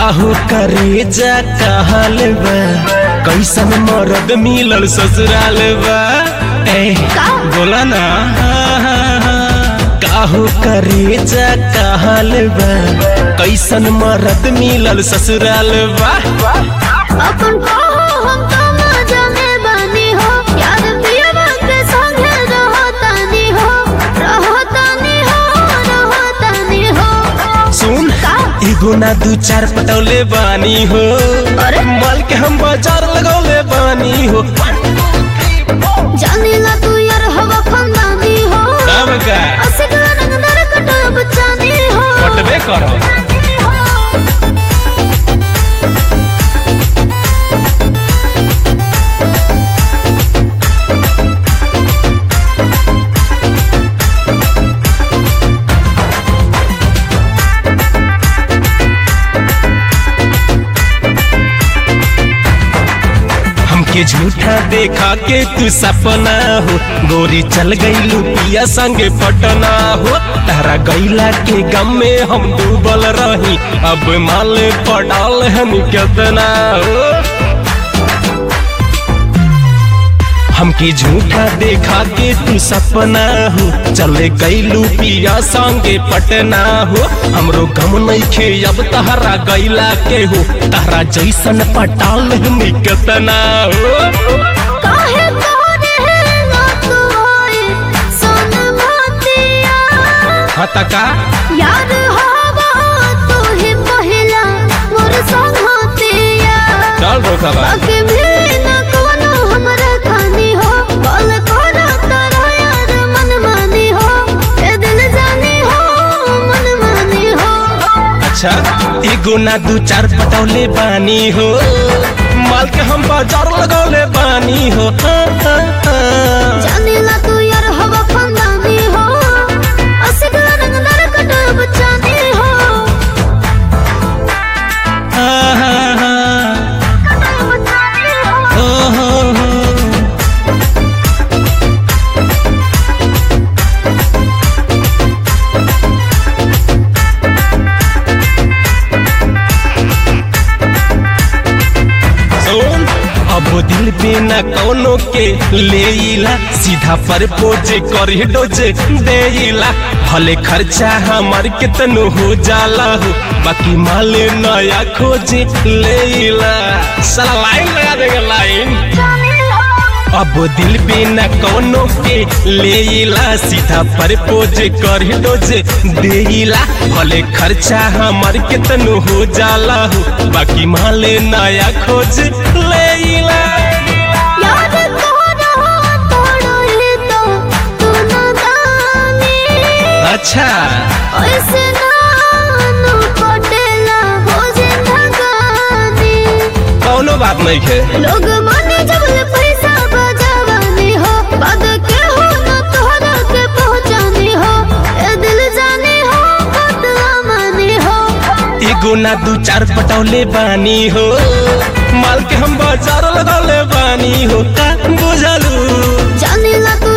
काहू करे जा कहल बा कैसन मरद मिलल ससुराल बा ए का? बोला ना काहू करे जा कहल बा कैसन मरद मिलल ससुराल बा अपन कहो हम तो मजा में बानी हो यार पियवा के संगे रहतानी हो रहतानी हो रहतानी हो सुन का? एगो ना दू चार पटौले बानी हो अरे? माल के हम बाजार लगौले बानी हो जानीला तू यार हवा खानदानी हो तब का असिक रंगदार कटब चानी हो कटबे करो हमके झूठा देखा के तू सपना हो गोरी चल गई लुपिया संगे पटना हो तारा गैला के गम में हम डूबल रही अब माल पड़ाल हम कितना हो हमके झूठा देखा के तू सपना हो चले गईलू पिया संगे पटना हो हमरो गम नइखे अब तहरा गईला के हो तहरा जैसन पटाल हम कितना हो काहे तोरे ना तू होए सोन मोतिया हतका यार हवा तू ही पहिला मोर संगतिया चल रोकबा बाकी भी ना कोनो हमरा खानी हो बोल करा तारा यार मन मानी हो ए दिल जानी हो मन मानी हो अच्छा एगो ना दू चार पटौले बानी हो माल के हम बाजार लगौले बानी हो हाँ, हाँ, हाँ। जानीला तू यार हवा खानदानी हो असिक रंगदार कटब चानी हो हाँ, हाँ, हाँ। कटब चानी हो ओ, हो, हो। सुन अब दिल पे न कोनो के लेला सीधा पर पोजे कर डोजे देला भले खर्चा हमार कितनो हो जाला हो बाकी माल नया खोजे लेला साला लाइन लगा देगा लाइन अब दिल पे न कोनो के लेला सीधा पर पोजे कर डोजे देला भले खर्चा हमार कितनो हो जाला हो बाकी माल नया खोज लेला याद तोरा तोड़ो ही तो तू नादानी अच्छा ऐसे नानू पटेला हो जिंदगानी कौनो बात नहीं है लोग माने जब ले पैसा बजावानी हो बाद के हो ना तोहरा के पहुंचानी हो ए दिल जानी हो बदला मानी हो एगो ना दू चार पटौले बानी हो माल के हम बाजार लगौले बानी हो का बुझलू जानीला तू